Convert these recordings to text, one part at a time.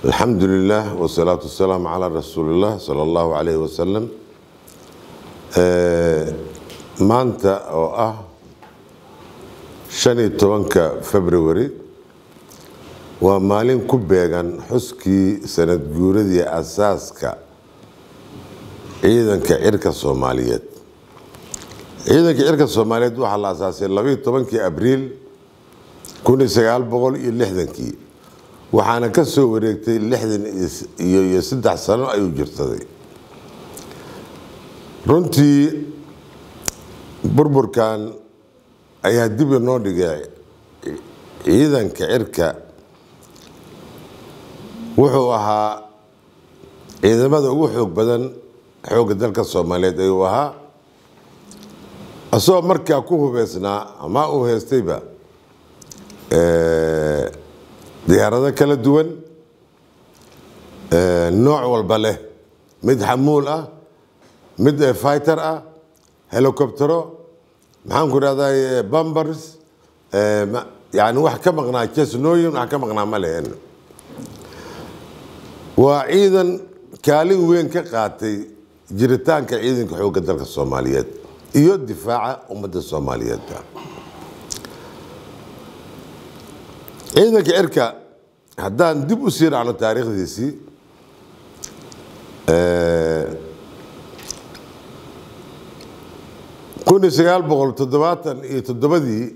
alxamdu lilah wsalaatu wasalaamu calaa rasuuliillah sala allahu calayhi wasalam maanta oo ah shan iyo tobanka february waa maalin ku beegan xuskii sanad guuradii asaaska ciidanka cirka soomaaliyeed ciidanka cirka soomaaliyeed waxaa la asaasay labaiyo tobankii abriil kun iyo sagaal boqol iyo lixdankii waxaana ka soo wareegtay lixdan iyo saddex sano ayuu jirsaday runtii burburkan ayaa dib inoo dhigay ciidanka cirka wuxuu ahaa ciidamada ugu xoog badan xoogga dalka soomaaliyeed ayuu ahaa asagoo markaa ku hubeysnaa ama uu haystayba diyaarado kala duwan nooc walba leh mid xamuul ah mid fighter ah helicoptero maxaan ku idhahday bambers yani wax ka maqnaa jesnooyin wax ka maqnaa ma lehen waa ciidan kaalin weyn ka qaatay jiritaanka ciidanka xoogga dalka soomaaliyeed iyo difaaca ummadda soomaaliyeedba ciidanka cirka haddaan dib u sii raacno taariikhdiisii kun iyo sagaal boqol toddobaatan iyo toddobadii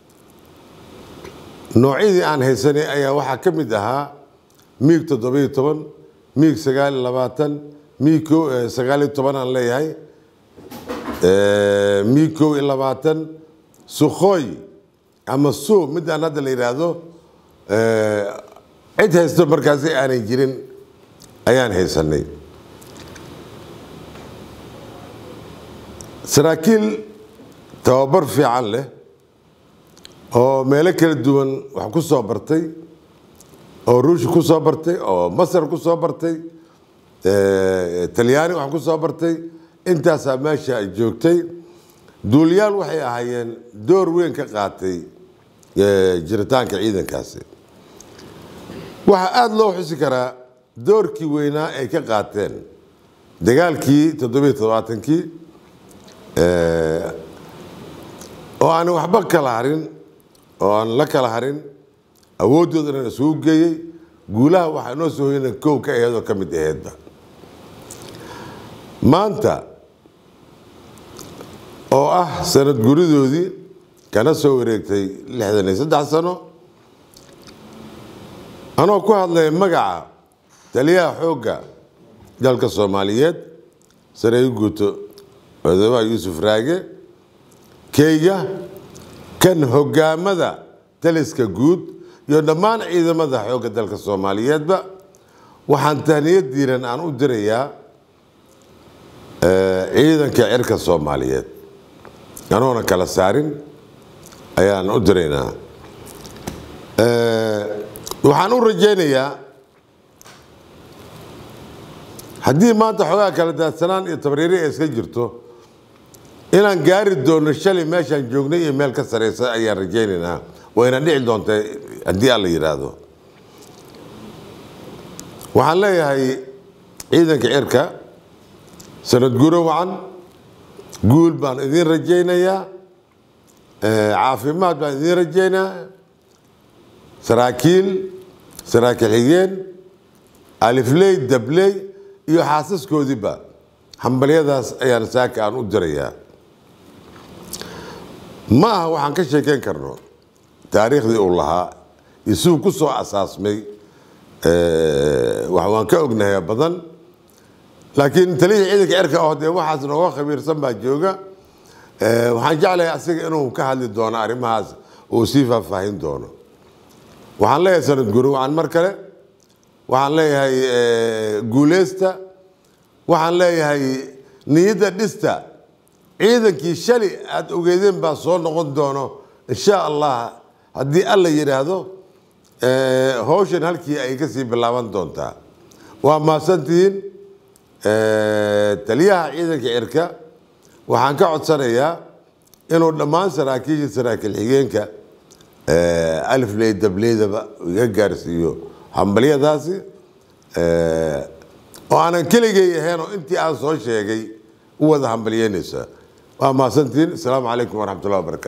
noocyadii aan haysanay ayaa waxaa ka mid ahaa miig toddobiyo toban miig sagaal iyo labaatan miig sagaal iyo toban aan leeyahay miig kow iyo labaatan sukhooy ama suu midaan hadda la yidhaahdo cid haysto markaasi aanay jirin ayaan haysanay saraakiil tababar fiican leh oo meelo kala duwan wax ku soo bartay oo ruush ku soo bartay oo masar ku soo bartay talyaani wax ku soo bartay intaasaa meesha ay joogtay duuliyaal waxay ahaayeen door weyn ka qaatay jiritaanka ciidankaasi waxaa aada loo xusi karaa doorkii weynaa ay ka qaateen dagaalkii toddobiyo todobaatankii oo aan waxba kala harin oo aan la kala harin awooddoodana isugu geeyey guulaha waxaa inoo soo hoyana kow ka aheed oo ka mid aheedba maanta oo ah sanad guridoodii kana soo wareegtay lixdan iyo saddex sano anoo ku hadlaya magaca taliyaha xoogga dalka soomaaliyeed sareeyo guuto madaxweynaha yuusuf raage keyga kan hogaamada taliska guud iyo dhammaan ciidamada xoogga dalka soomaaliyeedba waxaan tahniyad diiran aan u dirayaa ciidanka cirka soomaaliyeed anoona kala saarin ayaan u diraynaa waxaan u rajaynayaa haddii maanta xoogaa kala daadsanaan iyo tabriiri ay iska jirto inaan gaari doono shalay meeshaan joognay iyo meel ka sareysa ayaan rajaynaynaa wayna dhici doonta haddii alla yidhaahdo waxaan leeyahay ciidanka cirka sanad guro wacan guul baan idiin rajaynayaa caafimaad baan idiin rajaynaa saraakiil saraakiil xigeen alifley dabley iyo xaasaskoodiiba hambalyadaas ayaan saaka aan u dirayaa ma aha waxaan ka sheekeyn karno taariikhdii uu lahaa isuu ku soo asaasmay waan ka ognahay badan laakiin taliyihii ciidanka cirka oo dee waxaas nooga khabiirsan baa jooga waxaan jeclahay asiga inuu ka hadli doono arrimahaas uu sii faahfaahin doono waxaan leeyahay sanad guri wacan mar kale waxaan leeyahay guuleysta waxaan leeyahay niyadda dhista ciidankii shali aada ogeedeen baa soo noqon doono insha allah haddii alla yidhaahdo howshan halkii ay kasii bilaaban doontaa waa mahadsantihiin taliyaha ciidanka cirka waxaan ka codsanayaa inuu dhammaan saraakiisha saraakiil xigeenka alifley dableydaba iga gaarsiiyo hambalyadaasi oo aanan keligay ahayn oo intii aan soo sheegay u wada hambalyeynaysaa waa mahadsantiin asalaamu calaykum waraxmat ullahi wabarakatu